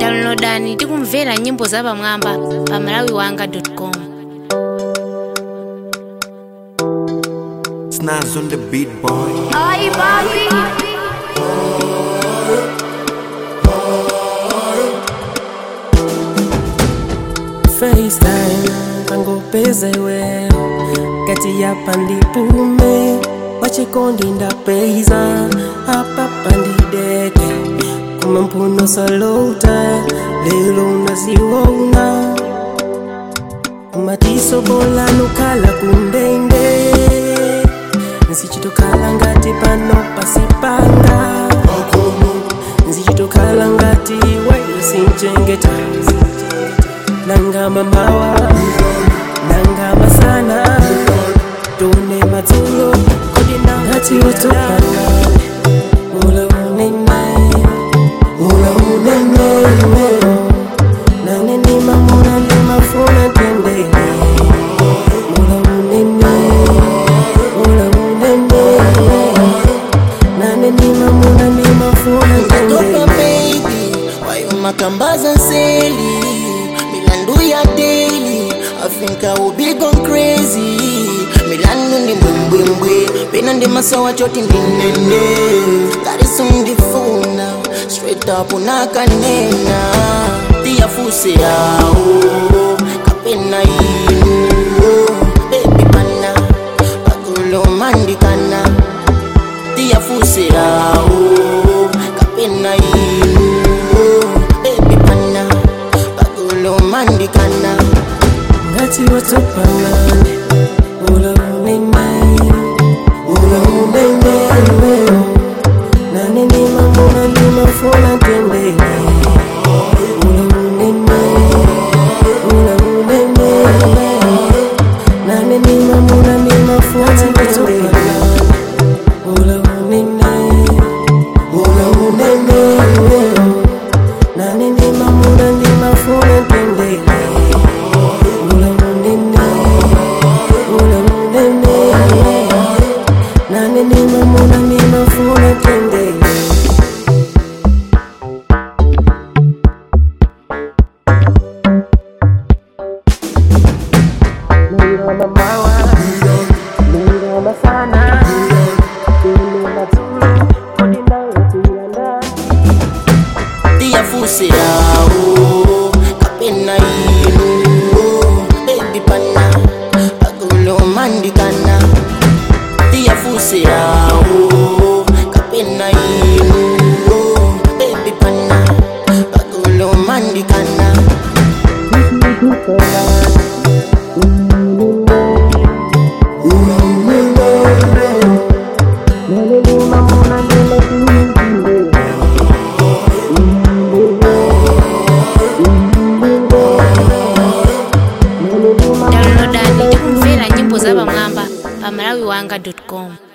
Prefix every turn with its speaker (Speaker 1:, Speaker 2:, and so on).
Speaker 1: downloadani ndi kumvera nyimbo zapamwamba pa malawiwanga.com
Speaker 2: Snaz on the beat boy.
Speaker 1: Ay, papi.
Speaker 3: FaceTime pangopezewe kati ya pandipume wachikondi ndapeiza apa pandideke kuma mphuno salota lelo unaziwona umatiso bola nukhala kundende nzichitokhala ngati pano pasipanga nzichitokhala ngati iwe sinchengeta nanga mamawa nanga masana tone madzulo kodina ngati utopanga ula unene ula unene nane ni mamuna ndi mafuna tendele ula unene ula unene nane ni mamuna ndi mafuna
Speaker 4: Toka
Speaker 3: tendele
Speaker 4: baby, wayo makambaza nseli milandu ya daily I think I will be gone crazy milandu ndi mbwembwembwe pena ndi masawa choti ndinene kariso ndifuna straight up unakanena tiyafuse yawo kapena inu baby pana pagolo mandikana tiyafusirawo kapena inu baby pana pagolo mandikana
Speaker 3: ngati watopangane ula unene ula unene nane ndi mamuna ndi mafuna tendele ula unene ula unene nane ndi mamuna ndi mafuna tendele ula unene ula unene nane ndi mamuna ndi mafuna tendele ula unene ula unene nane ndi mamuna ndi mafuna tendele Nilona mawa, nilona sana, nilona tulu, kodi nawe tuyanda.
Speaker 4: tiyafusirawo kapena inu baby pana pagolo mandikana tiyafusirawo kapena inu baby pana pagolo mandikana
Speaker 1: downloadani ndi kumvera nyimbo zapamwamba pa malawiwanga.com